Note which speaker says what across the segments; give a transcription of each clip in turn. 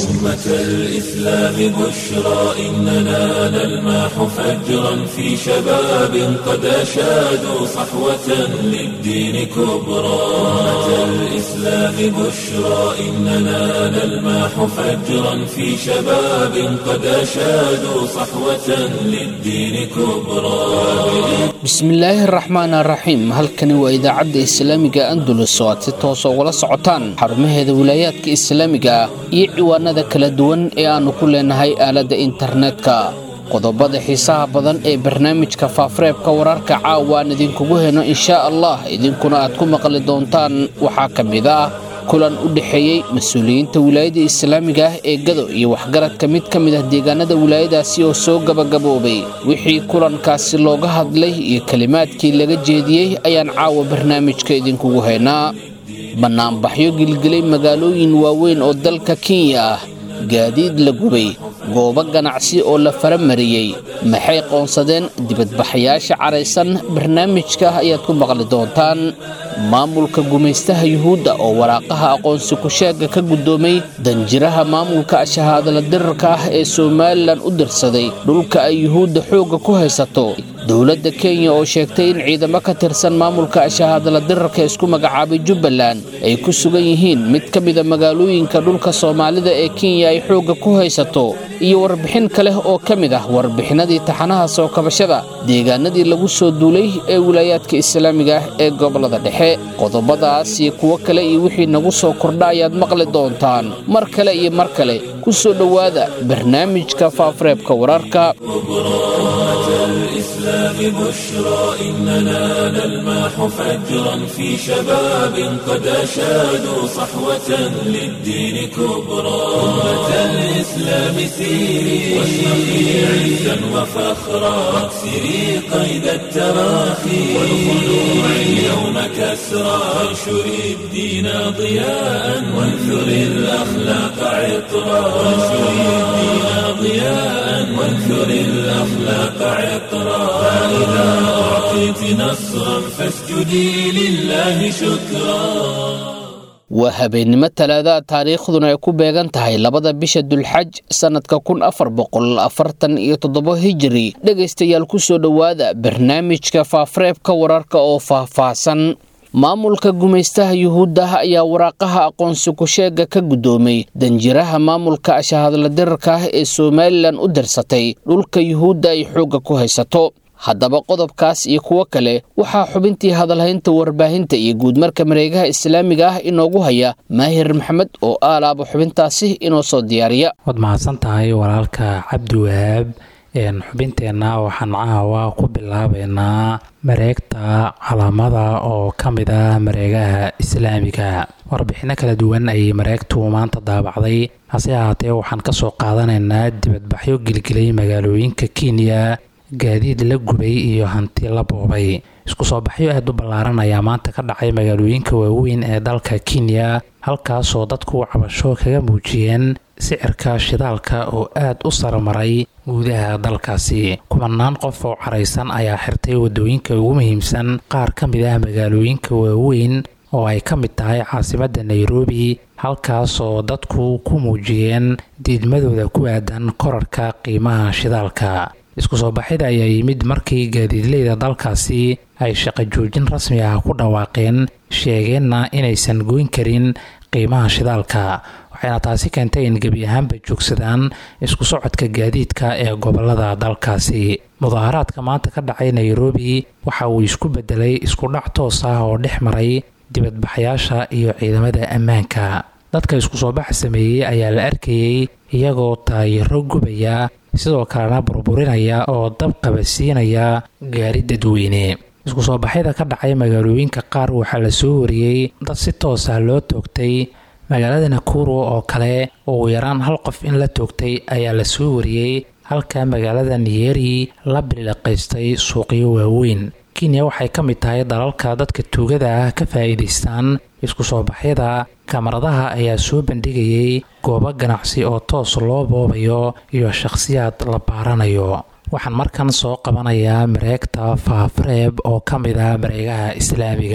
Speaker 1: أمة الإسلام بشرى إننا نلمح فجرا في شباب قد أشادوا صحوة للدين كبرى أمة الإسلام بشرى إننا نلمح فجرا في شباب قد أشادوا صحوة للدين كبرى
Speaker 2: bismillaahi araxmaan araxiim halkani waa idaacadda islaamiga andulus oo aad si toosa ugala socotaan xarumaheeda wilaayaadka islaamiga ah iyo ciwaanada kala duwan ee aannu ku leenahay aaladda internetka qodobada xiisaha badan ee barnaamijka faafareebka wararka caawa aan idinkugu heno inshaa allah idinkuna aad ku maqli doontaan waxaa ka mid ah kulan u dhexeeyey mas-uuliyiinta wilaayada islaamiga ah ee gado iyo waxgaradka mid ka mid ah deegaanada wilaayadaasi oo soo gabagaboobay wixii kulankaasi looga hadlay iyo kelimaadkii laga jeediyey ayaan caawa barnaamijka idinkugu haynaa bannaanbaxyo gilgelay magaalooyin waaweyn oo dalka kenya ah gaadiid la gubay goobo ganacsi oo la faramariyey maxay qoonsadeen dibadbaxayaasha caraysan barnaamijka ayaad ku maqli doontaan maamulka gumaystaha yuhuudda oo waraaqaha aqoonsi ku-sheegga ka guddoomay danjiraha maamulka shahaadala dirarka ah ee somalilan u dirsaday dhulka ay yuhuudda xoogga ku haysato dowladda kenya oo sheegtay in ciidamo ka tirsan maamulka shahaadala dirarka isku magacaabay jubbaland ay ku sugan yihiin mid ka mida magaalooyinka dhulka soomaalida ee kenya ay xoogga ku haysato iyo warbixin kale oo ka mid ah warbixinadii taxanaha soo kabashada deegaanadii lagu soo duulay ee wilaayaadka islaamiga ah ee gobolada dhexe qodobadaas iyo kuwo kale iyo wixii nagu soo kordha ayaad maqli doontaan mar kale iyo mar kale ku soo dhowaada barnaamijka faafareebka wararka
Speaker 1: الإسلام بشرى إننا نلمح فجرا في شباب قد أشادوا صحوة للدين كبرى أمة الإسلام سيري واشرقي عزا وفخرا واكسري قيد التراخي والخلوع اليوم كسرى وانشري الدين ضياء وانثري الأخلاق عطرا وانشري الدين ضياء وانثري الأخلاق عطرا فإذا أعطيت نصرا فاسجدي لله شكرا
Speaker 2: waa habeennimo talaadaha taariikhduna ay ku beegan tahay labada bisha dulxaj sannadka kun afar boqol afartan iyo toddobo hijiri dhegaystayaal ku soo dhowaada barnaamijka faafareebka wararka oo faahfaahsan maamulka gumaystaha yuhuudda ayaa waraaqaha aqoonsi ku-sheegga ka guddoomay danjiraha maamulka shahadla dirarka ah ee somalilan u dirsatay dhulka yuhuudda ay xoogga ku haysato haddaba qodobkaas iyo kuwo kale waxaa xubintii hadalhaynta warbaahinta iyo guudmarka mareegaha islaamiga ah inoogu haya maahir maxamed oo aalaaba xubintaasi inoo soo diyaariya
Speaker 3: waad mahadsan tahay walaalka cabdiwahaab xubinteenna waxaan caawa ku bilaabaynaa mareegta calaamada oo ka mid ah mareegaha islaamiga warbixinno kala duwan ayay mareegtu maanta daabacday hase ahaatee waxaan ka soo qaadanaynaa dibadbaxyo gelgelay magaalooyinka kenya gaadiid la gubay iyo hanti la boobay isku soo baxyo aad u ballaaran ayaa maanta ka dhacay magaalooyinka waaweyn ee dalka kenya halkaasoo dadku cabasho kaga muujiyeen sicirka shidaalka oo aad u sarmaray guudaha dalkaasi kumanaan qof oo caraysan ayaa xirtay waddooyinka ugu muhiimsan qaar ka mid ah magaalooyinka waaweyn oo ay ka mid tahay caasimadda nairobi halkaasoo dadku ku muujiyeen diidmadooda ku aadan korarka qiimaha shidaalka isku soo baxida ayaa yimid markii gaadiidleyda dalkaasi ay shaqo joojin rasmi ah ku dhawaaqeen sheegeenna inaysan goyn karin qiimaha shidaalka waxayna taasi keentay in gebi ahaanba joogsadaan isku socodka gaadiidka ee gobolada dalkaasi mudaaharaadka maanta ka dhacay nairobi waxa uu isku bedelay isku dhac toos ah oo dhex maray dibadbaxayaasha iyo ciidamada ammaanka dadka isku soo baxa sameeyey ayaa la arkayey iyagoo taayiro gubaya sidoo kalena burburinaya oo dab qabasiinaya gaari dadweyne isku soo baxyada ka dhacay magaalooyinka qaar waxaa la soo wariyey dad si toos ah loo toogtay magaalada nakuru oo kale ugu yaraan hal qof in la toogtay ayaa la soo wariyey halka magaalada niyeri la biliqaystay suuqyo waaweyn kenya waxay ka mid tahay dalalka dadka tuugada ah ka faa'iidaystaan isku soo baxyada kamaradaha ayaa soo bandhigayay goobo ganacsi oo toos loo boobayo iyo shakhsiyaad la baaranayo waxaan markan soo qabanayaa mareegta faafareeb oo ka mid ah mareegaha islaamiga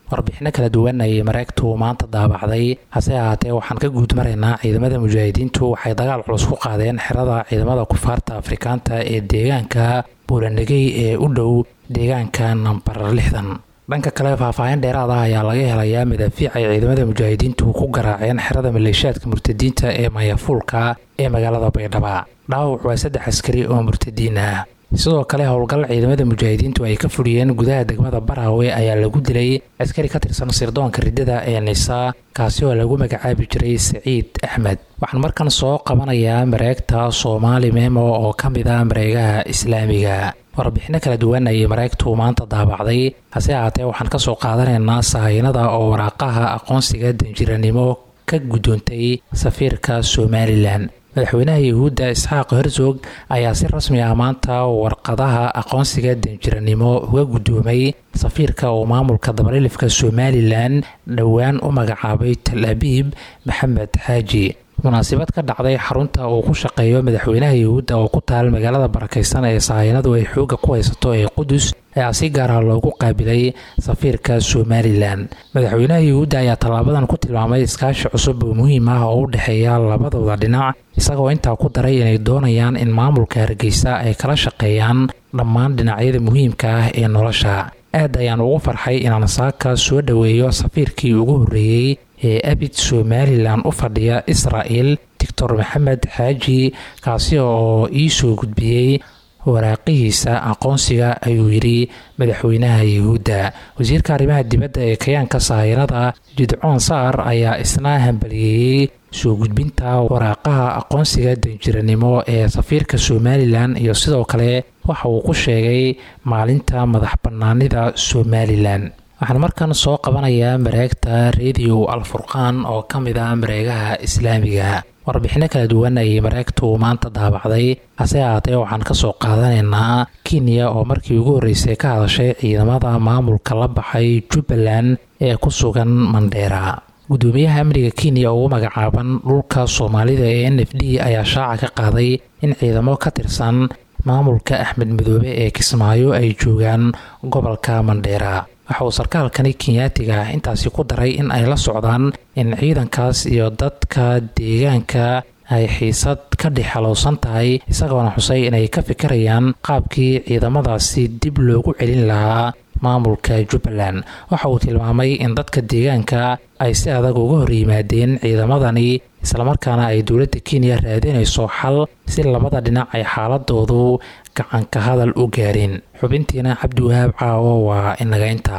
Speaker 3: warbixino kala duwan ayay mareegtu maanta daabacday hase ahaatee waxaan ka guud maraynaa ciidamada mujaahidiintu waxay dagaal culus ku qaadeen xerada ciidamada kufaarta afrikaanta ee deegaanka buulanegey ee u dhow deegaanka nambar lixdan dhanka kale faahfaahin dheeraad ah ayaa laga helayaa madaafiic ay ciidamada mujaahidiintu ku garaaceen xerada maleeshiyaadka murtadiinta ee mayafuulka ee magaalada baydhaba dhaawac waa saddex askari oo murtadiin ah sidoo kale howlgal ciidamada mujaahidiintu ay ka fuliyeen gudaha degmada baraawe ayaa lagu dilay askari ka tirsan sirdoonka riddada ee nisa kaasi oo lagu magacaabi jiray saciid axmed waxaan markan soo qabanayaa mareegta soomaali memo oo ka mid ah mareegaha islaamiga warbixino kala duwan ayay mareegtu maanta daabacday hase ahaatee waxaan kasoo qaadanaynaa sahaynada oo waraaqaha aqoonsiga danjiranimo ka guddoontay safiirka somalilan madaxweynaha yuhuudda isxaaq herzog ayaa si rasmi ah maanta warqadaha aqoonsiga danjiranimo uga guddoomay safiirka uu maamulka dabalilifka somalilan dhowaan u magacaabay tal abiib maxamed xaaji munaasabad ka dhacday xarunta uu ku shaqeeyo madaxweynaha yuhuudda oo ku taal magaalada barakaysan ee sahaynadu ay xoogga ku haysato ee qudus ayaa si gaara loogu qaabilay safiirka somalilan madaxweynaha yuhuudda ayaa tallaabadan ku tilmaamay iskaashi cusub oo muhiim ah oo u dhexeeya labadooda dhinac isagoo intaa ku daray inay doonayaan in maamulka hargeysa ay kala shaqeeyaan dhammaan dhinacyada muhiimka ah ee nolosha aad ayaan ugu farxay inaan saaka soo dhoweeyo safiirkii ugu horreeyey ee abid somalilan u fadhiya israa'el doctor maxamed xaaji kaasi oo ii soo gudbiyey waraaqihiisa aqoonsiga ayuu yidhi madaxweynaha yuhuudda wasiirka arrimaha dibadda ee kayaanka sahaynada jidcoon saar ayaa isna hambaliyeeyey soo gudbinta waraaqaha aqoonsiga danjiranimo ee safiirka somalilan iyo sidoo kale waxa uu ku sheegay maalinta madax bannaanida somalilan waxaan markan soo qabanayaa mareegta radio alfurqaan oo ka mid ah mareegaha islaamiga warbixino kala duwan ayay mareegtu maanta daabacday hase ahaatee waxaan kasoo qaadanaynaa kenya oo markii ugu horreysay ka hadashay ciidamada maamulka la baxay jubbaland ee ku sugan mandheera gudoomiyaha amniga kenya ugu magacaaban dhulka soomaalida ee n f d ayaa shaaca ka qaaday in ciidamo ka tirsan maamulka axmed madoobe ee kismaayo ay joogaan gobolka mandheera waxa uu sarkaalkani kenyaatiga intaasi ku daray in ay la socdaan in ciidankaas iyo dadka deegaanka ay xiisad ka dhex halowsan tahay isagoona xusay inay ka fikirayaan qaabkii ciidamadaasi dib loogu celin lahaa maamulka jubbaland waxa uu tilmaamay in dadka deegaanka ay si adag uga hor yimaadeen ciidamadani islamarkaana ay dowladda kenya raadinayso xal si labada dhinac ay xaaladoodu gacanka hadal u gaarin xubintiina cabdiwahaab caawo waa inaga inta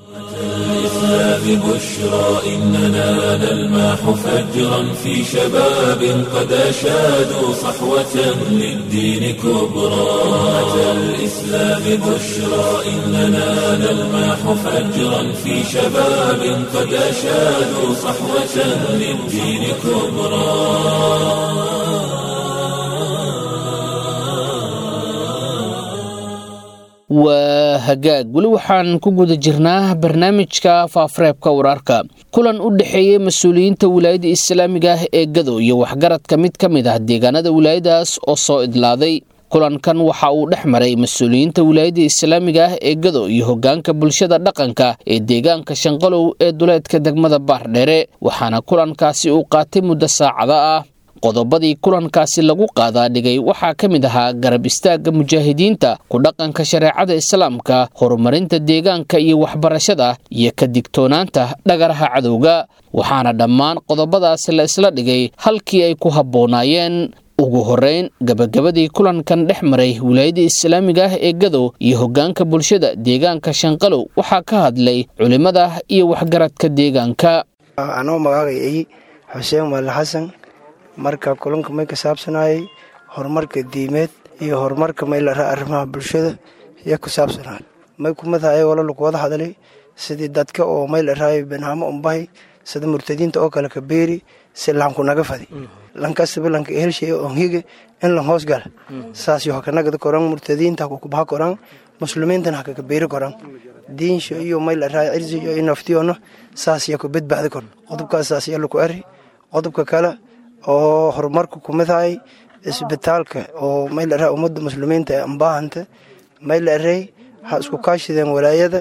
Speaker 1: الإسلام بشرى إننا نلمح فجرا في شباب قد أشادوا صحوة للدين كبرى أتى الإسلام بشرى إننا نلمح فجرا في شباب قد أشادوا صحوة للدين كبرى
Speaker 2: waa hagaag weli waxaan ku guda jirnaa barnaamijka faafareebka wararka kulan u dhexeeyey mas-uuliyiinta wilaayada islaamiga ah ee gado iyo waxgaradka mid ka mid ah deegaanada wilaayadaas oo soo idlaaday kulankan waxa uu dhex maray mas-uuliyiinta wilaayada islaamiga ah ee gado iyo hogaanka bulshada dhaqanka ee deegaanka shanqalow ee duleedka degmada baardheere waxaana kulankaasi uu qaatay muddo saacada ah qodobadii kulankaasi lagu qaadaa dhigay waxaa ka mid ahaa garab istaagga mujaahidiinta ku dhaqanka shareecada islaamka horumarinta deegaanka iyo waxbarashada iyo ka digtoonaanta dhagaraha cadowga waxaana dhammaan qodobadaasi la isla dhigay halkii ay ku habboonaayeen ugu horreyn gabagabadii kulankan dhex maray wilaayada islaamiga ah ee gadow iyo hoggaanka bulshada deegaanka shanqalow waxaa ka hadlay culimmada iyo waxgaradka deegaanka
Speaker 4: anoo magaacayay xuseen maale xasan marka kulanka may ka saabsanayay horumarka diimeed iyo horumarka may la raa arrimaha bulshada iyo ku saabsanay may kumadahay wala lagu wada hadlay sidii dadka oo may la raayay banaamo umbahay sida murtadiinta oo kale ka beeri si laanku naga fadi lankastaba lanka helshay on hige in lan hoos gala saas yo hakanagada koran murtadiinta hakukubaha koran muslimiintana hakaka beeri koran diinsha iyo may la raay cirsi iyo inaftiyona saas ya ku badbaadi kor qodobkaas saas ya laku ari qodobka kale oo horumarka kumidahay isbitaalka oo may la raa ummadda muslimiinta ee ambaahanta may la arey ha isku kaashideen walaayada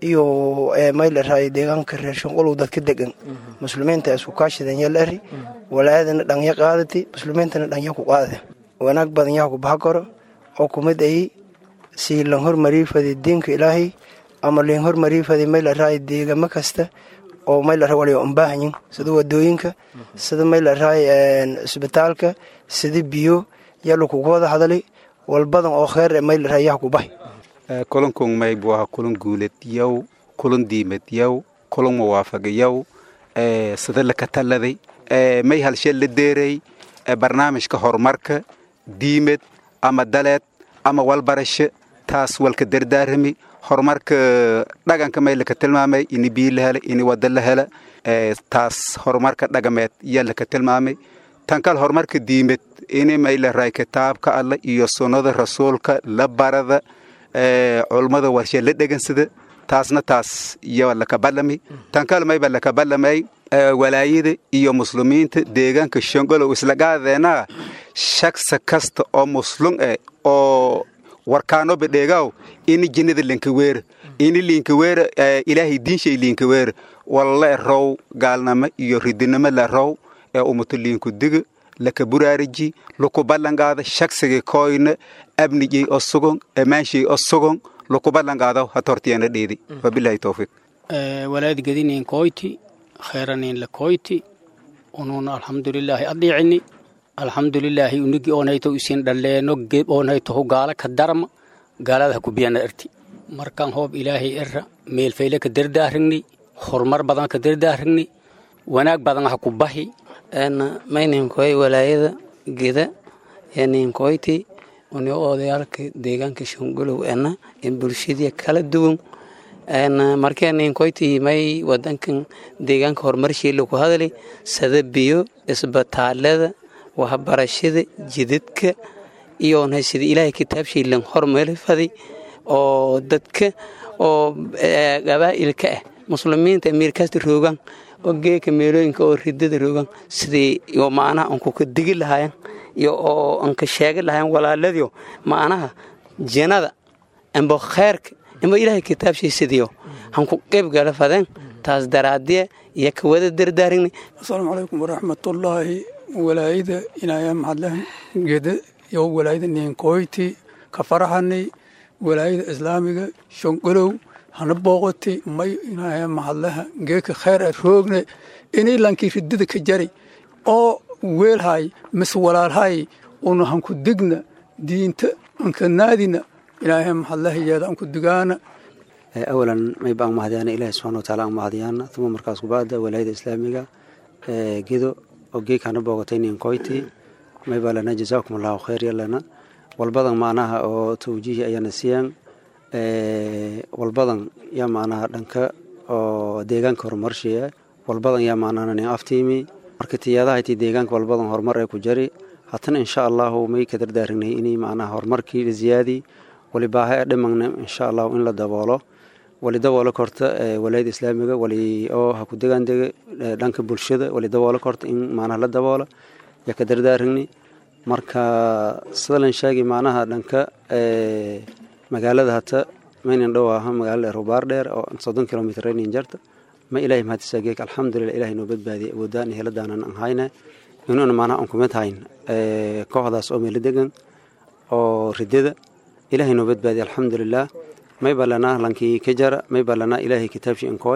Speaker 4: iyo maylaraayo deegaanka reer shanqolow dadka degan muslimiinta isku kaashadan yal eri walaayadana dhanya qaadati muslimiintana dhanya ku qaada wanaag badan yaa ku baxa karo oo kumid ay sii lan hormarii fadi diinka ilaahay ama liin hormarii fadi maylaraayo deegamo kasta oo maylara wali unbaahanyin sida wadooyinka sida maylaraayo isbitaalka sida biyo yalo kugu wada hadali walbadan oo kheer maylara yaa ku bahay
Speaker 5: kulankun maybu aha kulan guulad yow kulan diimad yow kulan muwaafaq yow sida laka taladay may halshee la deeray barnaamijka horumarka diimad ama daleed ama walbarasho taas walka dardaarami horumarka dhaganka may laka tilmaamay ini biyo la hela ini wada la hela taas horumarka dhagameed yaa laka tilmaamay tan kale horumarka diimad ini may la raay kitaabka alla iyo sunnada rasuulka la barada culummada warshe la dhegansada taasna taas iyo laka balami tan kale mayba laka balamay walaayada iyo muslimiinta deegaanka shongolow isla gaadeena shaksa kasta oo muslum eh oo warkaanoba dheegaaw ini jinnada linkaweera ini liinkaweera ilaahay diinshay liinkaweera walla row gaalnamo iyo ridinimo la row ee umuto liinku diga laka buraariji luku ballangaada shagsigii koyna abnijay oo sugon amaanshay oo sugon luku ballangaadaw hatortiyana dheedi wabilahi towfiiq
Speaker 6: walaad gedinin koyti khayranin la koyti ununa alxamdulilaahi adhiicini alxamdulilaahi unigi oonayto isin dhaleeno geb oonayto hu gaala ka darma gaalada ha kubiyana erti markaan hoob ilaahay era meelfayle ka dardaarigni horumar badan ka dardaarigni wanaag badan ha ku bahi
Speaker 7: mayninkoy walaayada geda yaninkoyti uni odayaalka deegaanka shongolow ena in bulshadii kala duwan markee ninkoyti may wadankan deegaanka horumarshiila ku hadali sada biyo isbitaalada waxbarashada jidadka iyo sida ilaahay kitaabshiilan hormari fadi oo dadka oo gabaa'ilka ah muslimiinta amiirkaasta roogaan oo geeka meelooyinka oo ridada roogaan sidii iyo macnaha anku ka digi lahaayeen iyo oo anka sheegi lahaayeen walaaladiyo macnaha jannada amba kheyrka amba ilaahay kitaabshiisadiyo hanku qayb gala fadeen taas daraadiye iyo ka wada dardaarigni
Speaker 8: asalaamu calaykum waraxmatullaahi walaayada inaya maxadleh geda iyo walaayada ninkoyti ka faraxanay walaayada islaamiga shongolow hana booqoti may inaya maxadleha geeka kheyr a roogne inay lankii ridada ka jari oo weelhay mis walaalhay una hanku digna diinta anka naadina ilaahay maxadlehayeeda anku digaana
Speaker 9: awalan may baan mahadyaana ilaahi subxana wa taala aan mahadyaana uma markaas kubaada walaayada islaamiga gedo oo geek hana boogatay ninkoyti may baa lana jazaakum allahu khayr yalana walbadan macnaha oo tawjiihi ayaana siiyaan walbadan yaa macnaha dhanka oo deegaanka horumarshiya walbadan yaa macnaha nin aftiimi marka tiyadahayti deegaanka walbadan horumar ee ku jari hatana insha allahu may ka dardaarignay inay macnaha horumarkii la ziyaadi wali baaha ee dhimagna insha allahu in la daboolo wali daboolo korta walaayada islaamiga wali oo ha ku degaandega dhanka bulshada wali daboolo korta in macnaha la daboola yaa ka dardaarigni marka sida lan sheegi macnaha dhanka magaalada hata maynan dhow aha magaalada rubaar dheer oo soddon kilomitr raynin jarta ma ilahay mahadisa geek alxamdulilah ilahay noo badbaadiyay awoodaan iyo heladaanan aan hayna inuuna macnaha aan kumid hayn kooxdaas oo meelo degan oo ridada ilahay noo badbaadiyay alxamdulilah may balana lankii ka jara may balana ilahay kitaabshi inkooy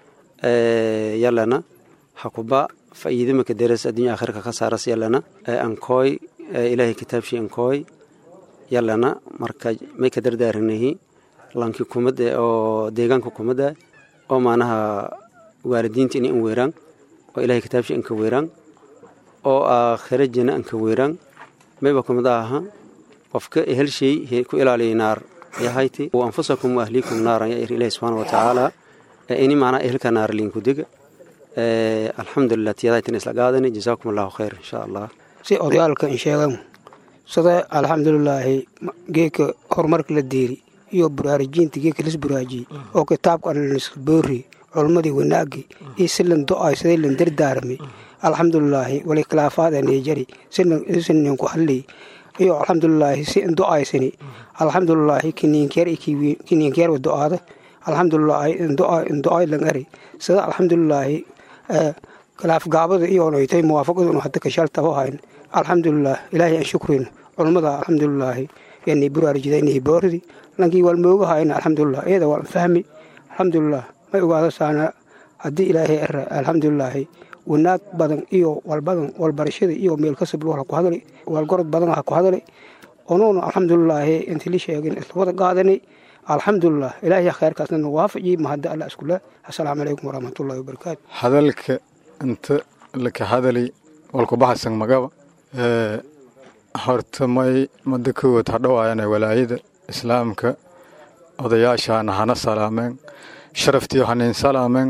Speaker 9: yalana hakuba fa'iidimaka deres addunya akhirka ka saaras yalana ankooy ilahay kitaabshi inkooy yalana marka may ka dardaaranahi lankii kumada oo deegaanka kumada oo macnaha waalidiinta inay an weeraan oo ilahay kitaabshi anka weeraan oo aakhira jina anka weeraan mayba kumada aha qofka helshay ku ilaaliyay naar yahayti wa anfusakum wa ahliikum naaran ya ilahi subxaana wa tacaala ini macnaha ehelka naar liinku diga alxamdulilah tiyadaytan isla qaadani jazaakum allahu khayr insha allah
Speaker 10: si odayaalka in sheegan sida alxamdulilaahi geeka horumarka la deeri iyo buraarijiinta geeka lis buraajiyey oo kitaabka boori culmadii wanaagii iyo silan do-ay siday lan dardaarmay alxamdulilaahi wali khilaafaad anejari sininku hadlay iyo alxamdulilaahi si do-aysani alxamdulilaahi kiniinkeer kiniinkeer do-aada alxamdulilaahi indo'ay lang eri sida alxamdulilaahi khilaafgaabada iyoonaytay muwaafaqadunu hadda kashaltabo hayn alxamdulilah ilaahay aan shukrin culummada alxamdulilaahi yani buraarjida inay boordi lankii wal mooga hayna alxamdulilah iyada waan fahmi alxamdulilah may ogaada saana haddii ilaahay ere alxamdulilaahi wanaag badan iyo walbadan walbarashada iyo meelkasab wala ku hadali walgorod badan ha ku hadali onuuna alxamdulilaahi intii la sheegin isla wada qaadanay alxamdulilah ilaahay khayrkaasna na waafaji mahadda alla iskule assalaamu calaykum waraxmatullahi wabarakaatu
Speaker 11: hadalka inta laka hadali walkubahasan magaba horta may mada kowaad hadhowaayana walaayada islaamka odayaashaana hana salaameen sharaftiyo hanin salaameen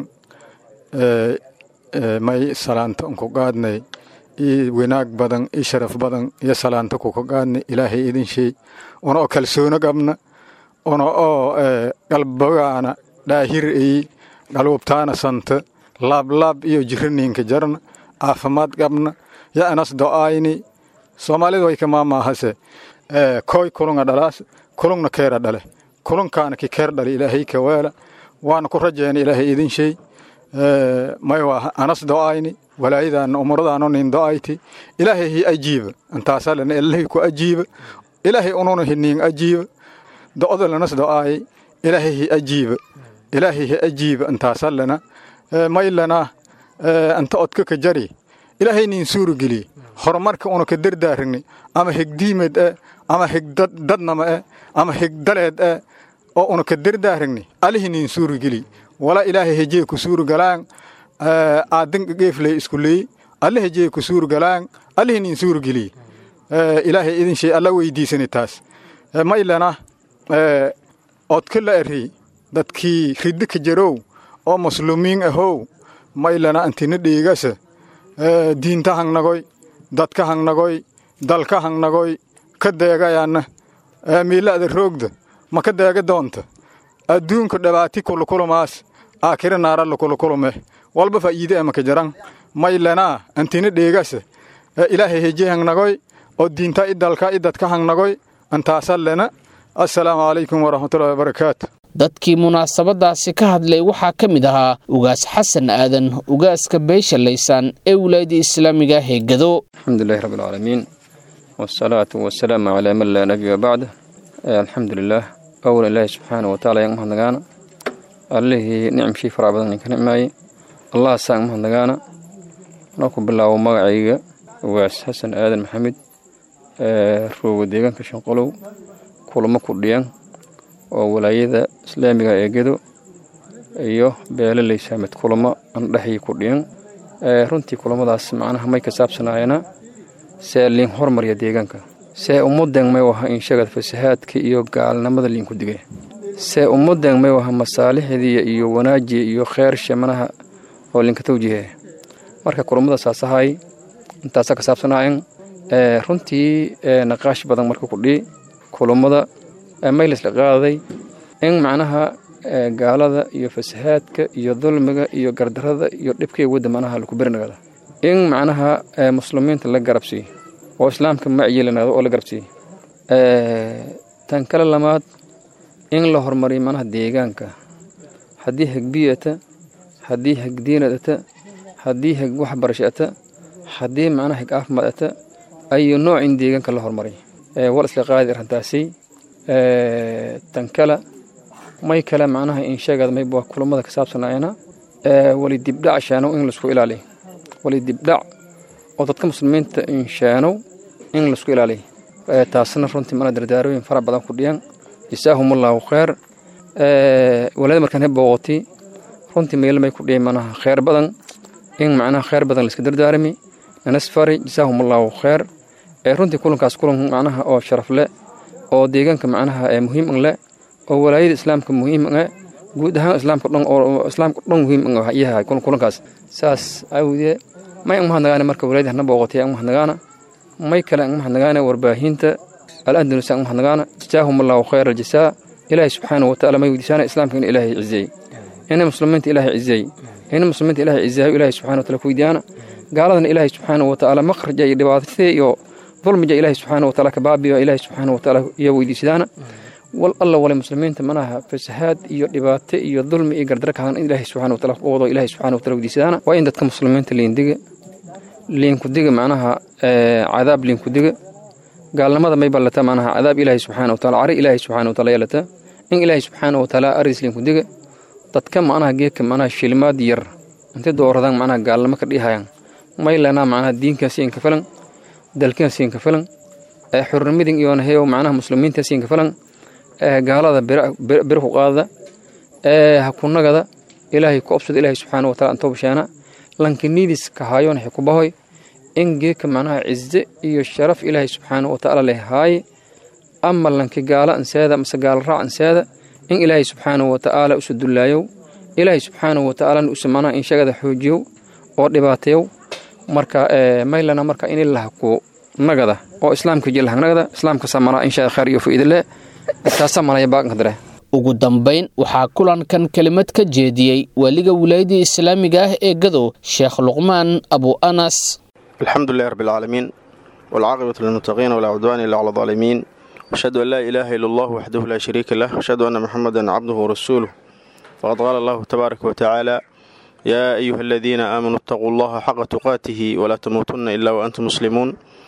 Speaker 11: may salaanta unku qaadnay io wanaag badan io sharaf badan iyo salaanta kuka qaadnay ilaahay idin sheey una oo kalsoono qabna una oo qalbagaana dhaahir iyi qalwubtaana santa laablaab iyo jiraniinka jarna caafimaad qabna ya anas do'ayni soomaalida way kamaamaahase koy kulunga dhalaas kulungna keera dhale kulunkaana ki keer dhale ilaahay ka weela waana ku rajayna ilaahay idin sheey may waa anas do'ayni walaayadaana umuradaano nin do'ayti ilaahay hi ajiiba intaasalana ilahay ku ajiiba ilaahay ununa hiniin ajiiba do'da lanas do'aayi ilaahay hi ajiiba ilaahay hi ajiiba intaasalana maylana anta odka ka jari ilaahay nin suuru geliye horumarka una ka dardaaragni ama hegdiimed e ama hegdadnama e ama hegdaleed e oo una ka dardaaragni alihi nin suuru geli wala ilaahay hejee ku suuru galaan aadan geefley isku leey alle hejee ku suuru galaan alihi nin suuru geli ilaahay idin shay alla weydiisani taas maylana odka la eri dadkii riddi ka jarow oo muslumiin ahow maylana antina dhiigasa diinta hangnagoy dadka hangnagoy dalka hangnagoy ka deegayaana miila'da roogda ma ka deega doonta adduunka dhabaati kulukulumaas aakira naaralla kulukulume walba faa'iide emaka jaran maylanaa antina dheegasa ilaahay heje hangnagoy oo diinta i dalka i dadka hangnagoy antaasallena assalaamu calaykum waraxmatullahi wabarakaatu
Speaker 2: dadkii munaasabadaasi ka hadlay waxaa ka mid ahaa ugaas xasan aadan ugaaska beesha laysaan ee wilaayada islaamiga heegado
Speaker 12: alxamdulilahi rabbi alcaalamiin wasalaatu wasalaamu calaa man laa nabiya bacda alxamdu lilaah awlan ilaahi subxaana wataala ayaan umahadnagaana allihii nicmshii faraa badan idinka nicmaayey allah saan umahadnagaana anoo ku bilaabo magacayga ugaas xasan aadan maxamed rooga deegaanka shanqolow kulamo ku dhiyan oo walaayada islaamiga ee gedo iyo beelaley saamed kulamo andhexii ku dhiyan runtii kulamadaas macnaha may ka saabsanaayana see liin hormarya deegaanka see ummadan may waha inshagad fasahaadka iyo gaalnimada liinku digay see ummadan may waha masaalixdii iyo wanaajiya iyo kheyrsha manaha oo liinka tawjihe marka kulamada saasahay intaasa ka saabsanaayan runtii naqaash badan marka kudhii kulamada maylisla qaaday in macnaha gaalada iyo fasahaadka iyo dulmiga iyo gardarada iyo dhibkay wadda manaha laku berinagada in macnaha muslimiinta la garabsiiyo oo islaamka macyeelanaado oo la garabsiiyo tan kale lamaad in la horumariyo manaha deegaanka haddii hegbiyata haddii hegdiinadata haddii heg waxbarasho ata haddii macnaha heg caafimaad ata ayu nooc in deegaanka la horumariyo wal isla qaadi arrintaasi tan kale may kale macnaha insheegada mayba kulamada ka saabsanayana wali dibdhac shaanow in laisku ilaaliyo wali dibdhac oo dadka muslimiinta inshaanow in laisku ilaaliyo taasna runtii mana dardaarooyin fara badan ku dhiyan jasaahumullahu kheyr walada markaan he booqotay runtii meelmay ku dhiyan manaha kheyr badan in macnaha kheyr badan laiska dardaarami nanasfari jasaahumullahu kheyr runtii kulankaas kulan macnaha oo sharaf leh oo deegaanka macnaha ee muhiim leh oo walaayada islaamka muhiim eh guud ahaan islaamka dhan oo islaamka dhan muhiim yahay kulankaas saas awdee may ang mahadnagaana marka walaayada hana booqotay ang mahadnagaana may kale ang mahadnagaana warbaahinta al-andalus ang mahadnagaana jazaahum allahu khayra aljasaa ilaahay subxaanahu watacaala may weydiisaana islaamka in ilaahay cizeey ina muslimiinta ilaahay cizeey ina muslimiinta ilaahay cizeeyo ilaahay subxana wataala ku weydiiyaana gaaladana ilaahay subxaanahu watacaala makhraja iyo dhibaatadee iyo dulmiga ilaahay subxaana wataala ka baabiyo ilaahay subxaana wataala iyo weydiisadaana wal alla wale muslimiinta manaha fasahaad iyo dhibaato iyo dulmi iyo gardara kahan in ilaahay subxana wataala u wado ilaahay subxana wataala wadiisadaana waa in dadka muslimiinta liindiga liinkudiga macnaha cadaab liinkudiga gaalnimada may ballata macnaha cadaab ilaahay subxaana wataala cari ilaahay subxaana wataala yeelata in ilaahay subxaana wataala aris liinkudiga dadka macnaha geedka macnaha shilimaad yar intay dooradaan macnaha gaalnimo ka dhihayan may lenaa macnaha diinkaasi inka filan dalkaasi inka filan xurnimadin iyo heew macnaha muslimiintaasi inka filan gaalada bir ku qaadada hakunagada ilaahay ku obsada ilaahay subxaana wataala antoo bashaana lankiniidis ka haayoon waxay ku bahoy in geedka macnaha cize iyo sharaf ilaahay subxaana watacaala leh haaye ama lanki gaala anseeda mase gaala raac anseeda in ilaahay subxaana watacaala usu dullaayow ilaahay subxaana watacaalana usu macnaha inshagada xoojiyow oo dhibaateyow marka maylana marka in ilaha ku nagada oo islaamka jilhanagada islaamka samana insha khayr iyo faa'iidale taasa malaya baaqanka dare
Speaker 2: ugu dambayn waxaa kulankan kelimad ka jeediyey waaliga wilaayadii islaamiga ah ee gadow sheekh luqmaan abu anas
Speaker 13: الحمد لله رب العالمين والعاقبة للمتقين ولا عدوان إلا على الظالمين أشهد أن لا إله إلا الله وحده لا شريك له أشهد أن محمدا عبده ورسوله فقد قال الله تبارك وتعالى يا أيها الذين آمنوا اتقوا الله حق تقاته ولا تموتن إلا وأنتم مسلمون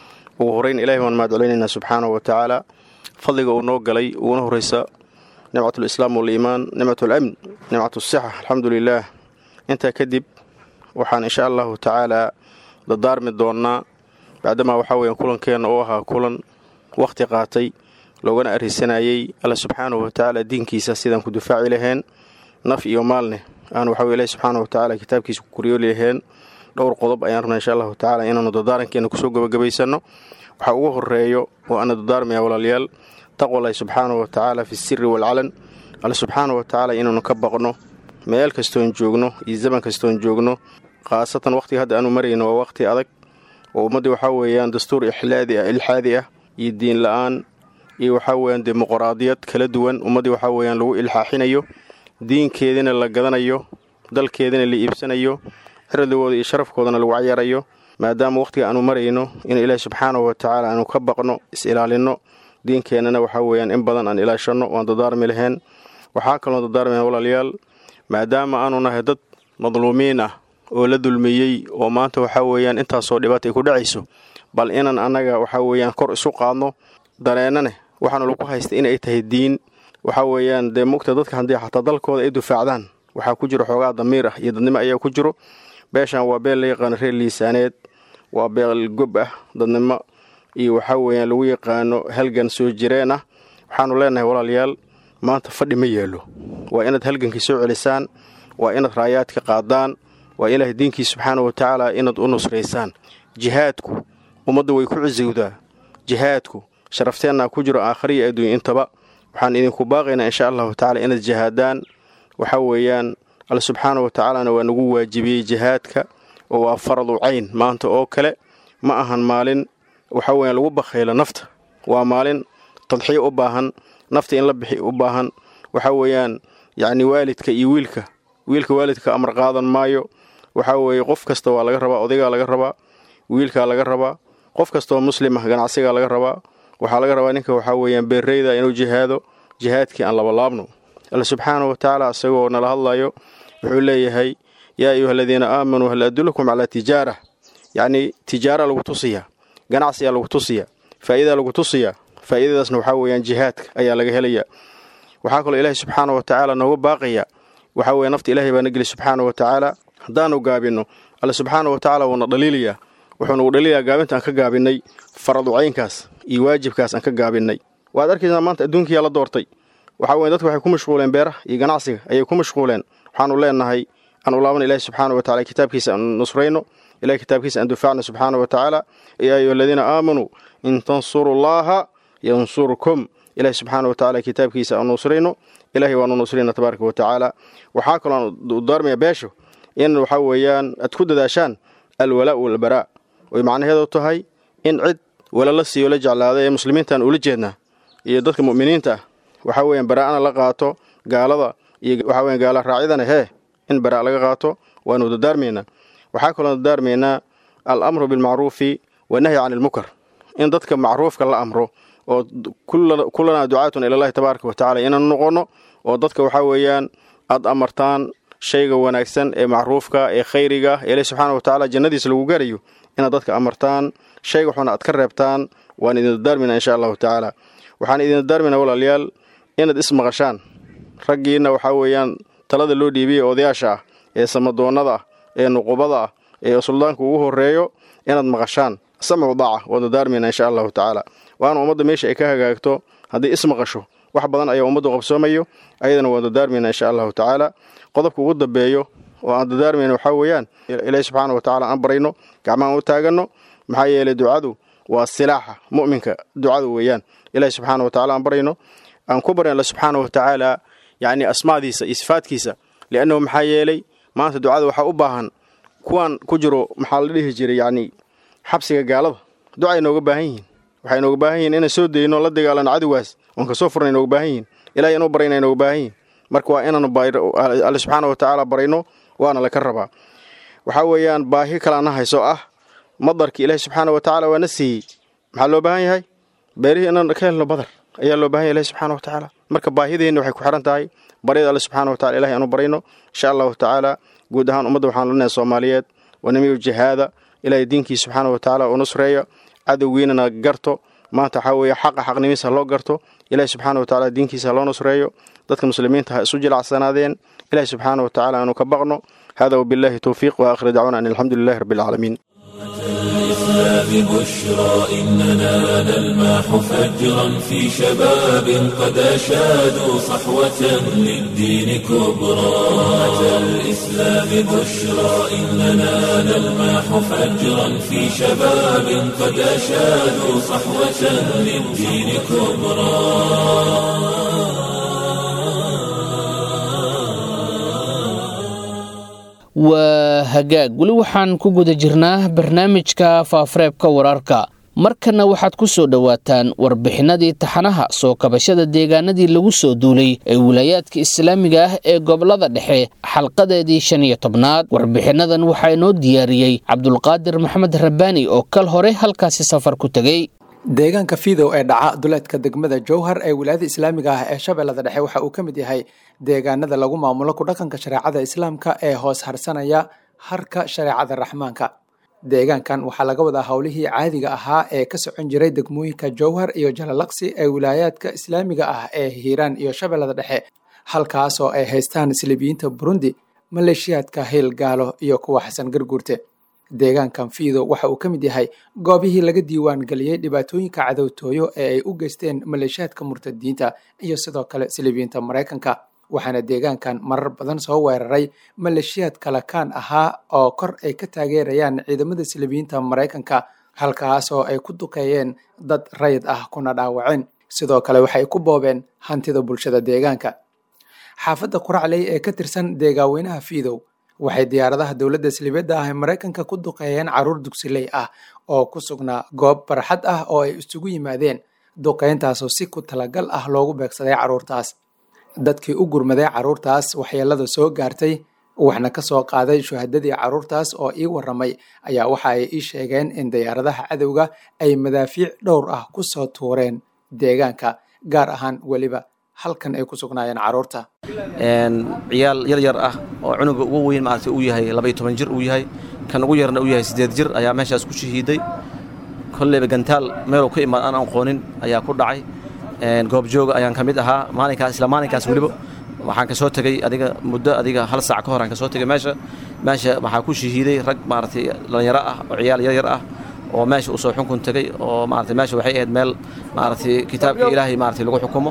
Speaker 13: وهرين إلهي وأن ما دعلينا سبحانه وتعالى فضلق ونوق لي ونهرس نعمة الإسلام والإيمان نعمة الأمن نعمة الصحة الحمد لله أنت كذب وحان إن شاء الله تعالى dadaarmi doonnaa bacdamaa waxaa weeyaan kulankeenna uu ahaa kulan wakhti qaatay loogana arrisanayey alla subxaanahu watacaala diinkiisa sidaan ku difaaci laheen naf iyo maalneh aan waxaa ilahi subxaanahu watacaala kitaabkiisa ku koryooli laheen dhowr qodob ayaan rabnaa insha allahu tacaala inaanu dadaarankeena kusoo gebagabaysanno waxaa ugu horeeyo oo aana dadaarmaya walaalayaal taqwalahi subxaanahu watacaala fi siri waalcalan alla subxaanahu watacaala inaanu ka baqno meel kastoon joogno iyo zaman kastoon joogno khaasatan wakhtiga hadda aanu marayno waa wakhti adag oo ummaddii waxaa weeyaan dastuur ixlaadi ah ilxaadi ah iyo diin la-aan iyo waxaa weeyaan dimuqraadiyad kala duwan ummaddii waxaa weeyaan lagu ilxaaxinayo diinkeedina la gadanayo dalkeedina la iibsanayo cirdigooda iyo sharafkoodana lagu cayaarayo maadaama wakhtiga aanu marayno in ilaahi subxaanahu watacaala aanu ka baqno is-ilaalinno diinkeennana waxaa weeyaan in badan aan ilaashanno waan dadaarmi laheen waxaa kaloo dadaarmayn walaalayaal maadaama aanu nahay dad madluumiin ah oo la dulmiyey oo maanta waxaa weeyaan intaasoo dhibaata ay ku dhacayso bal inaan annaga waxaa weeyaan kor isu qaadno dareennane waxaana lagu haysta inay tahay diin waxaa weeyaan dee mugta dadka haddii xataa dalkooda ay difaacdaan waxaa ku jiro xoogaa damiir ah iyo dadnimo ayaa ku jiro beeshan waa beel la yaqaano reer liisaaneed waa beel gob ah dadnimo iyo waxaa weeyaan lagu yaqaano halgan soo jireen ah waxaanu leenahay walaalayaal maanta fadhi ma yeelo waa inaad halgankii soo celisaan waa inaad raayaadka qaadaan waa ilaahay diinkii subxaana wa tacaala inaad u nusraysaan jihaadku ummadda way ku cisowdaa jihaadku sharafteenna ku jiro aakhariya adduunya intaba waxaan idinku baaqaynaa insha allahu tacala inaad jihaadaan waxaa weeyaan alla subxaana wa tacaalana waa nagu waajibiyey jihaadka oo waa faradu cayn maanta oo kale ma ahan maalin waxaa weeyaan lagu bakhaylo nafta waa maalin tadxiyo u baahan nafta in la bixi u baahan waxaa weeyaan yacni waalidka iyo wiilka wiilka waalidka amar qaadan maayo waxaa weeye qof kasta waa laga rabaa odaygaa laga rabaa wiilkaa laga rabaa qof kastaoo muslim ah ganacsigaa laga rabaa waxaa laga rabaa ninka waxaa weeyaan beerreyda inuu jihaado jihaadkii aan labalaabno alla subxaana wa tacaala isagoo nala hadlayo wuxuu leeyahay yaa ayuha aladiina aamanuu hal adulakum calaa tijaara yacnii tijaara lagu tusiyaa ganacsiyaa lagu tusiyaa faa'iidaa lagu tusiyaa faa'iidadaasna waxaa weeyaan jihaadka ayaa laga helayaa waxaa kaloo ilaahay subxaana wa tacaala nooga baaqaya waxaa weeye nafta ilaahay baa na geli subxaana wa tacaala haddaanu gaabinno alle subxaana wa tacaala wuuna dhaliilayaa wuxuu nagu dhaliilayaa gaabinta aan ka gaabinnay faraducaynkaas iyo waajibkaas aan ka gaabinnay waad arkaysaa maanta adduunkiyaa la doortay waxaa weye dadka waxay ku mashquuleen beeraha iyo ganacsiga ayay ku mashquuleen waxaanu leenahay aan u laabana ilahi subxaana wa tacala kitaabkiisa aan nusrayno ilahi kitaabkiisa aan difaacno subxaana wa tacaala yaa ayuha aladiina aamanuu in tansuru llaaha yansurkum ilahi subxaana wa tacala kitaabkiisa aan nusrayno ilahay waanu nusrayna tabaaraka wa tacaala waxaa kaloo aan u daarmaya beesho in waxaa weeyaan aad ku dadaashaan alwalaa walbaraa oy macnaheedu tahay in cid wala la siiyo la jeclaada ee muslimiintaan ula jeednaa iyo dadka mu'miniinta ah waxaa weeyaan baraa'ana la qaato gaalada iyo waxaa weyan gaala raacyadana hee in baraa' laga qaato waanu dadaarmaynaa waxaa kaloo dadaarmaynaa al amru bilmacruufi wanahyi cani ilmunkar in dadka macruufka la amro oo kullanaa ducaatun ilallahi tabaaraka wa tacala inaanu noqonno oo dadka waxaa weeyaan aad amartaan shayga wanaagsan ee macruufka ee khayriga ee ilahi subxaana wa tacaala jannadiisa lagu garayo inaad dadka amartaan shayga xuna aad ka reebtaan waan idin dardaarmina insha allahu tacaala waxaan idin dardaarmina walaalayaal inaad ismaqashaan raggiinna waxaa weeyaan talada loo dhiibiyey odayaasha ah ee samadoonnada ah ee nuqubada ah ee suldaanka ugu horreeyo inaad maqashaan samcu daaca waan dardaarmayna insha allahu tacaala waana ummadda meesha ay ka hagaagto haddii ismaqasho wax badan ayaa ummaddu qabsoomayo ayadana waan dardaarmayna insha allahu tacaala qodobka ugu dambeeyo oo aan dardaarmayna waxaa weeyaan ilaahi subxaana wa tacala aan barayno gacmahaan u taaganno maxaa yeelay ducadu waa silaaxa mu'minka ducadu weeyaan ilaahi subxaana wa tacala aan barayno aan ku baryan alla subxaana wa tacaala yacni asmaadiisa iyo sifaadkiisa liannahu maxaa yeelay maanta ducada waxaa u baahan kuwaan ku jiro maxaa la dhihi jiray yacni xabsiga gaalada ducay nooga baahan yihiin waxay nooga baahan yihiin inaan soo dayno la dagaalano cadowgaas oon kasoo furnay nooga baahan yihiin ilahay inuu barayna nooga baahan yihiin marka waa inaanu alle subxaana wa tacaala barayno waana laka rabaa waxaa weeyaan baahi kalaana hayso ah madarki ilaahi subxaana wa tacaala waa na siiyey maxaa loo baahan yahay beerihii inaan ka helno badar ayaa loo bahan yahay ilahi subxaana wa tacaala marka baahideenna waxay ku xiran tahay baryada alle subxaana wa tacala ilahay aanu barayno insha allahu tacaala guud ahaan ummadda waxaan leenahay soomaaliyeed wanamiyu jihaada ilaahay diinkiisa subxaana wa tacaala u nusreeyo cadowgiinana garto maanta waxaa weeye xaqa xaqnimiisa loo garto ilahi subxaana wa tacaala diinkiisa loo nusreeyo dadka muslimiinta ha isu jilacsanaadeen ilahi subxaana wa tacaala aanu ka baqno hada wabillahi towfiiq wa aakhir dacwana an alxamdu lilahi rabbi alcaalamiin
Speaker 1: الإسلام بشرى إننا نلمح فجرا في شباب قد أشادوا صحوة للدين كبرى أتى الإسلام بشرى إننا نلمح فجرا في شباب قد أشادوا صحوة للدين كبرى
Speaker 2: waa hagaag weli waxaan ku guda jirnaa barnaamijka faafareebka wararka markana waxaad ku soo dhowaataan warbixinadii taxanaha soo kabashada deegaanadii lagu soo duulay ee wilaayaadka islaamiga ah ee gobolada dhexe xalqadeedii shan iyo tobnaad warbixinadan waxaa inoo diyaariyey cabdulqaadir maxamed rabbaani oo kal hore halkaasi safar ku tegey
Speaker 14: deegaanka fiidow ee dhaca duleedka degmada jowhar ee wilaayada islaamiga ah ee shabeellada dhexe waxa uu ka mid yahay deegaanada lagu maamulo ku dhaqanka shareecada islaamka ee hoos harsanaya harka shareecada raxmaanka deegaankan waxaa laga wadaa howlihii caadiga ahaa ee ka socon jiray degmooyinka jowhar iyo jalalaqsi ee wilaayaadka islaamiga ah ee hiiraan iyo shabeellada dhexe halkaasoo ay haystaan silibiyiinta burundi maleeshiyaadka hiil gaalo iyo kuwa xasan garguurte deegaankan fiido waxa uu ka mid yahay goobihii laga diiwaan geliyey dhibaatooyinka cadowtooyo ee ay u geysteen maleeshiyaadka murtadiinta iyo sidoo kale silibiyiinta maraykanka waxaana deegaankan marar badan soo weeraray maleeshiyaad kalakaan ahaa oo kor ay ka taageerayaan ciidamada silibiyiinta maraykanka halkaasoo ay ku duqeeyeen dad rayid ah kuna dhaawaceen sidoo kale waxay ku boobeen hantida bulshada deegaanka xaafadda quracley ee ka tirsan deegaaweynaha fiidow waxay diyaaradaha dowladda silibeedda ah ee maraykanka ku duqeeyeen caruur dugsiley ah oo ku sugnaa goob barxad ah oo ay isugu yimaadeen duqeyntaasoo si ku talagal ah loogu beegsaday carruurtaas dadkii u gurmaday carruurtaas waxyeelada soo gaartay waxna ka soo qaaday shuhadadii carruurtaas oo ii warramay ayaa waxa ay ii sheegeen in diyaaradaha cadowga ay madaafiic dhowr ah ku soo tuureen deegaanka gaar ahaan weliba halkan ay ku sugnaayeen carruurta
Speaker 15: ciyaal yar yar ah oo cunuga ugu weyn maaragtay uu yahay labaiy toban jir uu yahay kan ugu yarna uu yahay siddeed jir ayaa meeshaas ku shahiiday kolleyba gantaal meeluu ka imaad aan aqoonin ayaa ku dhacay goobjooga ayaan ka mid ahaa maalinkaas isla maalinkaas weliba waxaan ka soo tegey adiga muddo adiga hal saac ka hor aan ka soo tegey meesha meesha waxaa ku shahiiday rag maaragtay dhallinyaro ah oo ciyaal yar yar ah oo meesha u soo xunkun tegey oo maaragtay meesha waxay ahayd meel maaragtay kitaabka ilaahay maaragtay lagu xukumo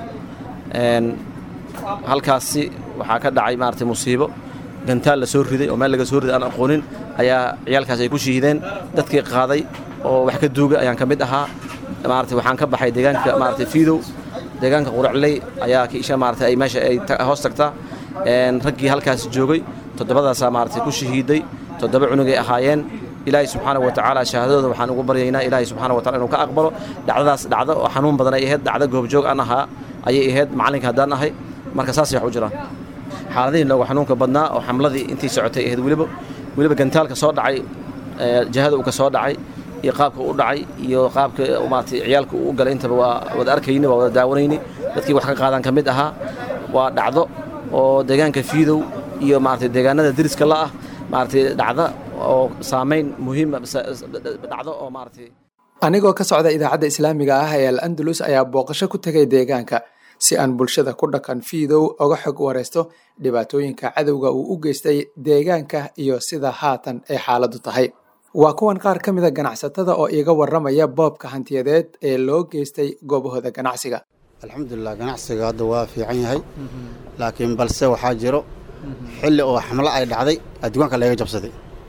Speaker 15: halkaasi waxaa ka dhacay maaragtay musiibo gantaal la soo riday oo meel laga soo riday aan aqoonin ayaa ciyaalkaas ay ku shahiideen dadkii qaaday oo wax ka duuga ayaan ka mid ahaa maaragtay waxaan ka baxay deegaanka maaragtay fiidow deegaanka quracley ayaa kiisha maaragtay ay meesha ay hoos tagtaa raggii halkaas joogay toddobadaasaa maaragtay ku shahiiday toddoba cunugay ahaayeen ilaahay subxaana wa tacaala shahaadadooda waxaan ugu baryaynaa ilaahay subxaana wa tacala inuu ka aqbalo dhacdadaas dhacdo oo xanuun badan ay ahayd dhacdo goobjoog aan ahaa ayay ahayd macalinka haddaan ahay marka saasay wax u jiraan xaaladihii nooga xanuunka badnaa oo xamladii intii socotay ahayd weliba weliba gantaalka soo dhacay jihada uu ka soo dhacay iyo qaabka u dhacay iyo qaabka maaragtay ciyaalka uu galay intaba waa wada arkayni waa wada daawanayni dadkii wax ka qaadan ka mid ahaa waa dhacdo oo deegaanka fiidow iyo maaragtay deegaanada deriska la ah maaragtay dhacda oo saamayn muhiima dhacdo oo maaragtay
Speaker 14: anigoo ka socda idaacadda islaamiga ah ee al andalus ayaa booqasho ku tegay deegaanka si aan bulshada ku dhaqan fiidow oga xog waraysto dhibaatooyinka cadowga uu u geystay deegaanka iyo sida haatan ay xaaladdu tahay waa kuwan qaar ka mida ganacsatada oo iiga warramaya boobka hantiyadeed ee loo geystay goobahooda ganacsiga
Speaker 16: alxamdulilah ganacsiga hadda waa fiican yahay laakiin balse waxaa jiro xilli oo xamlo ay dhacday addugaanka layga jabsaday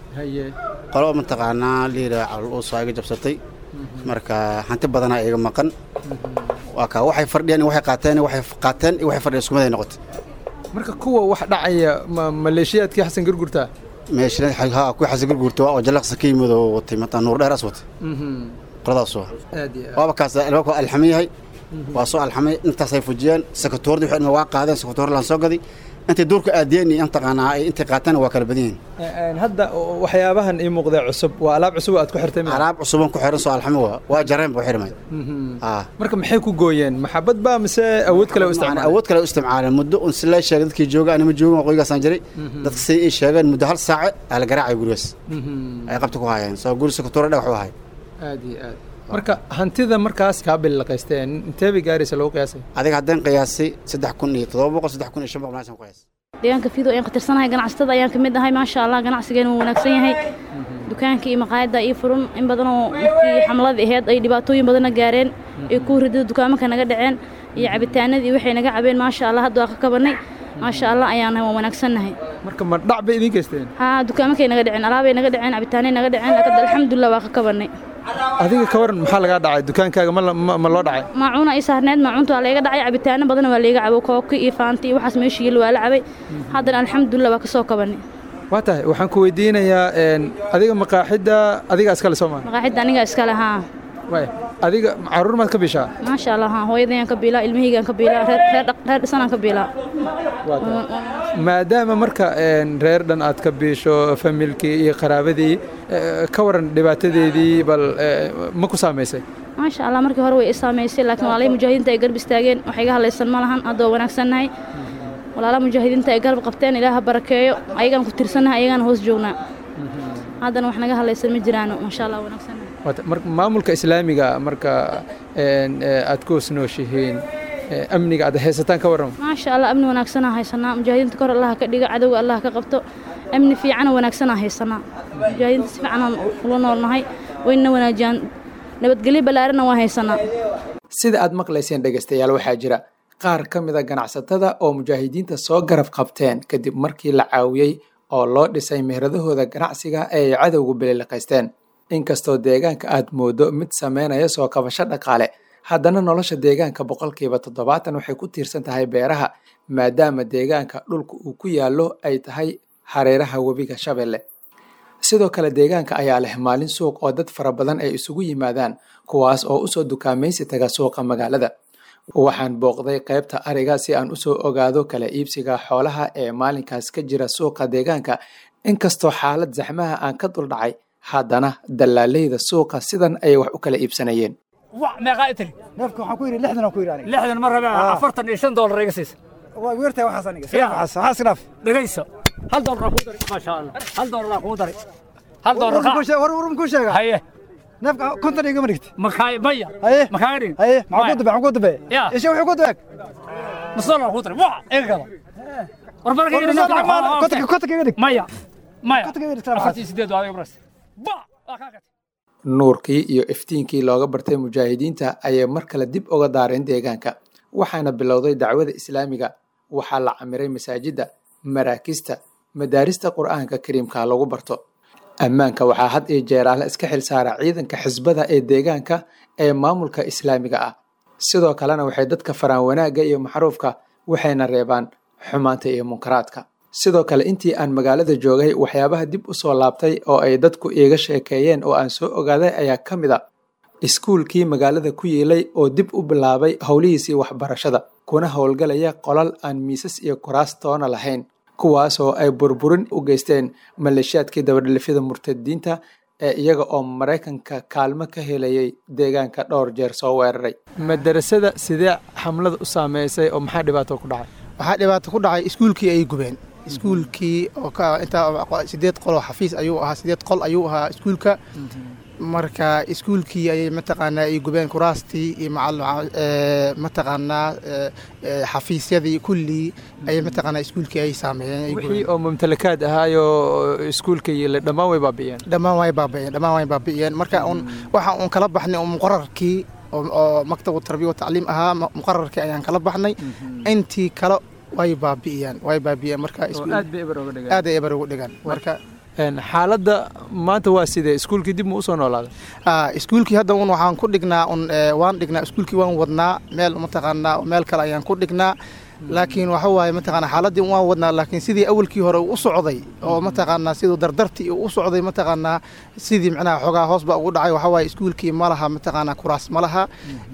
Speaker 16: qolo mataqaanaa liira caluusa iga jabsatay marka hanti badanaa iga maqan waa kaa waxay fardhiyeen waxay qaateen waxay qaateen iyo waxay fardhiyeen iskumaday noqotay
Speaker 14: marka kuwa wax dhacaya ma maleeshiyaadkii xasan gurgurta
Speaker 16: meesha ha kuwii xasan gurgurta waa oo jalaqsa ka yimid oo watay mataa nuur dheeraas watay qoladaas waa waaba kaas albaabka waa alxaman yahay waa soo alxamay intaasay fujiyeen sekatoordi waxay waa qaadeen sekatoor laan soo gaday intay duurka aadiyeen iyo intaqaanaa ay intay qaateen waa kala badan yihiin
Speaker 14: hadda waxyaabahan ii muuqda cusub waa alaab cusub aad ku xirtay
Speaker 16: alaab cusuban ku xiran soo alxamo waa waa jareen buu xirmay
Speaker 14: marka maxay ku gooyeen maxabad baa mise awood kale u isticmaaleen
Speaker 16: awood kale u isticmaaleen muddo un si la sheegay dadkii jooga anima joogin qoygaasaan jiray dadka say ii sheegeen muddo hal saace aa la garaacay gurigaas ay qabta ku hayeen soo guri sekatoore dhagax u ahay
Speaker 14: aad iyo aad marka hantida markaas kaa bilaqaysteen intee bay gaaraysa lagu qiyaasay
Speaker 16: adiga haddaan qiyaasay saddex kun iyo toddoba boqol saddex kun iyo shan boqol meeshaan qiyaas
Speaker 17: deegaanka fiido ayaan khatirsanahay ganacsatada ayaan ka mid ahay maasha allah ganacsigeena wuu wanaagsan yahay dukaanka iyo maqaayadda iyo furun in badanoo markii xamladii ahayd ay dhibaatooyin badana gaareen ay ku ridada dukaamanka naga dhaceen iyo cabitaanadii waxay naga cabeen maasha allah hadda waa ka kabanay maasha allah ayaan waan wanaagsannahay
Speaker 14: marka ma dhac bay idiin geysteen
Speaker 17: haa dukaamankay naga dhaceen alaabay naga dhaceen cabitaanay naga dhaceen laakiin alxamdulilah waa ka kabanay
Speaker 14: adiga ka waran maxaa lagaa dhacay dukaankaaga ma loo dhacay
Speaker 17: maacuuna ii saarneed maacuunta waa layga dhacay cabitaano badan waa layga cabo kooki iyo faanti iyo waxaas meesha yeel waa la cabay haddana alxamdulilah waa ka soo kabanay
Speaker 14: waa tahay waxaan ku weydiinayaa adiga maqaaxidda adiga iskale soo maa
Speaker 17: maqaaxidda aniga iskale haa
Speaker 14: waay adiga caruur maad ka bishaa
Speaker 17: maasha allah haa hooyadayaan ka biilaa ilmahaygaan ka biilaa reer dhisanaan ka biilaa
Speaker 14: maadaama marka reer dhan aad ka biisho familkii iyo qaraabadii ka waran dhibaatadeedii bal ma ku saamaysay
Speaker 17: maasha allah markii hore way i saamaysay laakiin walaalay mujaahidiinta ay garb istaageen wax iga hadlaysan ma lahan hadda waa wanaagsannahay walaalaha mujaahidiinta ay garab qabteen ilaaha barakeeyo ayagaan ku tirsannahay ayagaan hoos joognaa haddana wax naga hadlaysan ma jiraano maasha allah wanaagsannahay
Speaker 14: maamulka islaamiga marka aad ku hoos nooshihiin amniga aad haysataan ka warrama
Speaker 17: maasha allah amni wanaagsanaa haysanaa mujaahidiinta kor allah ka dhiga cadowga allah ka qabto amni fiicana wanaagsanaa haysanaa mujaahidiinta si fiicanaan ula noolnahay wayna wanaajiyaan nabadgelyo ballaarana waa haysanaa
Speaker 14: sida aad maqlayseen dhegaystayaal waxaa jira qaar ka mida ganacsatada oo mujaahidiinta soo garab qabteen kadib markii la caawiyey oo loo dhisay mehradahooda ganacsiga ee ay cadowgu bililiqaysteen inkastoo deegaanka aad moodo mid sameynaya soo kabasho dhaqaale haddana nolosha deegaanka boqolkiiba toddobaatan waxay ku tiirsan tahay beeraha maadaama deegaanka dhulka uu ku yaallo ay tahay hareeraha webiga shabeelle sidoo kale deegaanka ayaa leh maalin suuq oo dad fara badan ay isugu yimaadaan kuwaas oo usoo dukaamaysi taga suuqa magaalada waxaan booqday qaybta ariga si aan usoo ogaado kala iibsiga xoolaha ee maalinkaas ka jira suuqa deegaanka inkastoo xaalad zaxmaha aan ka duldhacay haddana dallaaleyda suuqa sidan ayay wax u kala iibsanayeen
Speaker 18: meeqaa itiri
Speaker 19: neefka waxaan ku yidhi lixdan aan ku yidhi aniga
Speaker 18: lixdan ma rabe afartan iyo shan doolar iga siisa
Speaker 19: waa weertahay waxaas aniga sidaaf waxaas waxaas sidaaf
Speaker 18: dhegayso hal doolar kuu daray maasha allah hal doolar kuu daray hal doolar
Speaker 19: war war ku sheega
Speaker 18: haye
Speaker 19: neefka konton igama dhigti
Speaker 18: makaa maya
Speaker 19: haye
Speaker 18: makaaga dhigin
Speaker 19: haye maxaa ku dabe maxaa ku dabe
Speaker 18: ya
Speaker 19: isha wuxuu ku dabe
Speaker 18: nus doolar kuu daray waa iga gada war barka
Speaker 19: kontonka kontonka iga dhig
Speaker 18: maya maya
Speaker 19: kontonka iga dhig
Speaker 18: afartii sideed waa adiga baras ba waa kaa gatay
Speaker 14: nuurkii iyo iftiinkii looga bartay mujaahidiinta ayay mar kale dib uga daareen deegaanka waxaana bilowday dacwada islaamiga waxaa la camiray masaajidda maraakista madaarista qur'aanka kariimka lagu barto ammaanka waxaa had iyo jeeraale iska xil saara ciidanka xisbada ee deegaanka ee maamulka islaamiga ah sidoo kalena waxay dadka faraan wanaagga iyo maxruufka waxayna reebaan xumaanta iyo munkaraadka sidoo kale intii aan magaalada joogay waxyaabaha dib u soo laabtay oo ay dadku iiga sheekeeyeen oo aan soo ogaaday ayaa ka mid a iskuulkii magaalada ku yiilay oo dib u bilaabay howlihiisii waxbarashada kuna howlgalaya qolal aan miisas iyo kuraas toona lahayn kuwaasoo ay burburin u geysteen maleeshiyaadkii dabadhalifyada murtadiinta ee iyaga oo maraykanka kaalmo ka helayay deegaanka dhowr jeer soo weeraray madarasada sidee xamlada u saameysay oo maxaa dhibaato ku dhacay
Speaker 20: waxaa dhibaato ku dhacay iskuulkii ayay gubeen iskuulkii oo ka intaa sideed qol oo xafiis ayuu ahaa sideed qol ayuu ahaa iskuulka marka iskuulkii ayay mataqaanaa ay gubeen kuraastii iyo macal mataqaanaa xafiisyadii kullii ayay mataqaanaa iskuulkii ay saameeyeen
Speaker 14: wixii oo mumtalakaad ahaayo iskuulka yile dhammaan way baabi'iyeen
Speaker 20: dhammaan way baabi'iyeen dhammaan way baabi'iyeen marka un waxa uun kala baxnay un muqararkii oo maktabu tarbiya watacliim ahaa muqararkii ayaan kala baxnay intii kale way baabi'iyeen way baabi'iyeen marka
Speaker 14: aad bay eber uga dhigaan
Speaker 20: aad ay eber uga dhigaan marka
Speaker 14: xaaladda maanta waa sidee iskuulkii dib mu usoo noolaaday
Speaker 20: iskuulkii hadda un waxaan ku dhignaa un waan dhignaa iskuulkii waan wadnaa meel mataqaanaa meel kale ayaan ku dhignaa laakiin waxa waaye mataqaanaa xaaladdii waan wadnaa laakiin sidii awalkii hore uu u socday oo mataqaanaa siduu dardartii uu u socday mataqaanaa sidii macnaha xoogaa hoos baa ugu dhacay waxa waaye iskuulkii ma laha mataqaanaa kuraas ma laha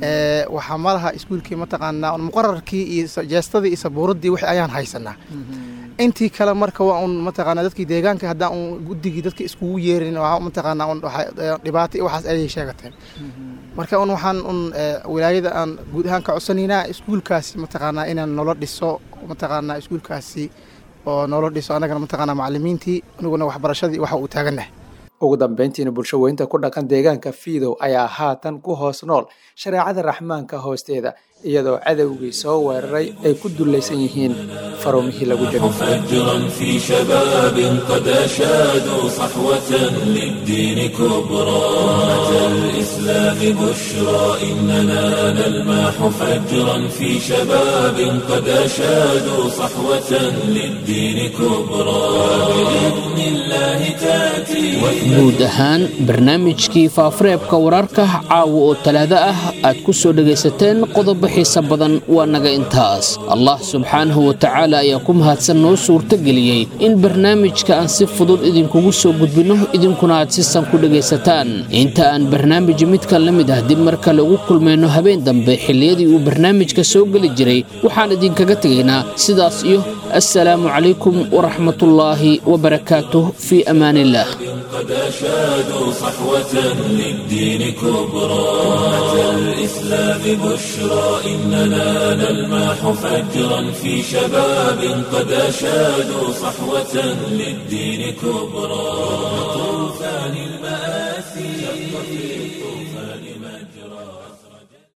Speaker 20: waxaa ma laha iskuulkii mataqaanaa muqararkii iyo jeestadii iyo sabuuraddii wixii ayaan haysanaa intii kale marka waa un mataqaanaa dadkii deegaanka haddaan un guddigii dadka iskugu yeerin mataqaanaa un dhibaato iyo waxaas ayay sheegateen marka un waxaan un wilaayada aan guud ahaan ka codsanaynaa iskuulkaasi mataqaanaa inaan nolo dhiso mataqaanaa iskuulkaasi oo nolo dhiso annagana mataqaanaa macallimiintii aniguna waxbarashadii waxa uu taagannahay
Speaker 14: ugu dambeyntiina bulsho weynta ku dhaqan deegaanka fiidow ayaa haatan ku hoos nool shareecada raxmaanka hoosteeda iyadoo cadowgii soo weeraray ay ku dullaysan yihiin faruumihii lagu
Speaker 1: مفجرا في شباب قد أشادوا صحوة للدين كبرى أتى الإسلام بشرى إننا نلماح فجرا في شباب قد أشادوا صحوة للدين كبرى بإذن الله تأتي
Speaker 2: guud ahaan barnaamijkii faafureebka wararka caawa oo talaado ah aad ku soo dhegaysateen qodobo xiisa badan waa naga intaas allah subxaanahu wa tacaala ayaa ku mahadsan noo suurtageliyey in barnaamijka aan si fudud idinkugu soo gudbinno idinkuna aad si san ku dhegaysataan inta aan barnaamij midkan la mid ah dib mar kale ugu kulmayno habeen dambe xilliyadii uu barnaamijka soo geli jiray waxaan idinkaga tegaynaa sidaas iyo assalaamu calaykum waraxmatullaahi wabarakaatuh fii amaaniillah
Speaker 1: قد أشادوا صحوة للدين كبرى أتى الإسلام بشرى إننا نلماح فجرا في شباب قد أشادوا صحوة للدين كبرى طوفان